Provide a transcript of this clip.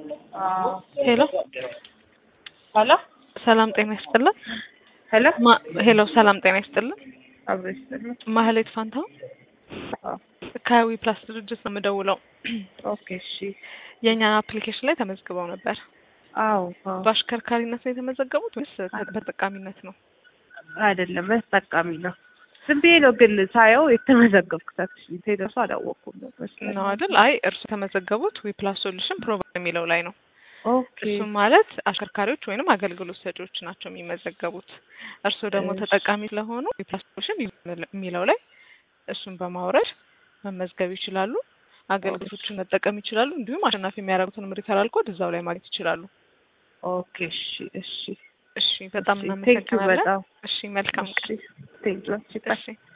ሄሎ ሄሎ ሰላም ጤና ይስጥልን። ሄሎ ማ- ሄሎ ሰላም ጤና ይስጥልን። አብሮ ይስጥልኝ። ማህሌት ፋንታው አዎ፣ ከዊ ፕላስ ድርጅት ነው የምደውለው። ኦኬ እሺ። የእኛን አፕሊኬሽን ላይ ተመዝግበው ነበር። አዎ አዎ። በአሽከርካሪነት ነው የተመዘገቡት ወይስ በተጠቃሚነት ነው? አይደለም በተጠቃሚ ነው። ዝም ብዬ ነው ግን ሳየው የተመዘገብኩት አክቹዋሊ ቴደሱ አላወቅኩም ነበር። ነው አይደል? አይ እርሱ የተመዘገቡት ዊ ፕላስ ሶሉሽን ፕሮቫይድ የሚለው ላይ ነው። ኦኬ እሱም ማለት አሽከርካሪዎች ወይንም አገልግሎት ሰጪዎች ናቸው የሚመዘገቡት። እርስዎ ደግሞ እሺ። ተጠቃሚ ስለሆኑ ዊ ፕላስ ሶሉሽን የሚለው ላይ እሱን በማውረድ መመዝገብ ይችላሉ። አገልግሎቶችን መጠቀም ይችላሉ። እንዲሁም አሸናፊ የሚያደርጉትን ሪፈራል ኮድ እዛው ላይ ማግኘት ይችላሉ። ኦኬ እሺ እሺ። እሺ፣ በጣም እሺ፣ ቴንኪው እናመሰግናለን። በጣም እሺ፣ መልካም ቀን። እሺ ቴንኪው። እሺ፣ እሺ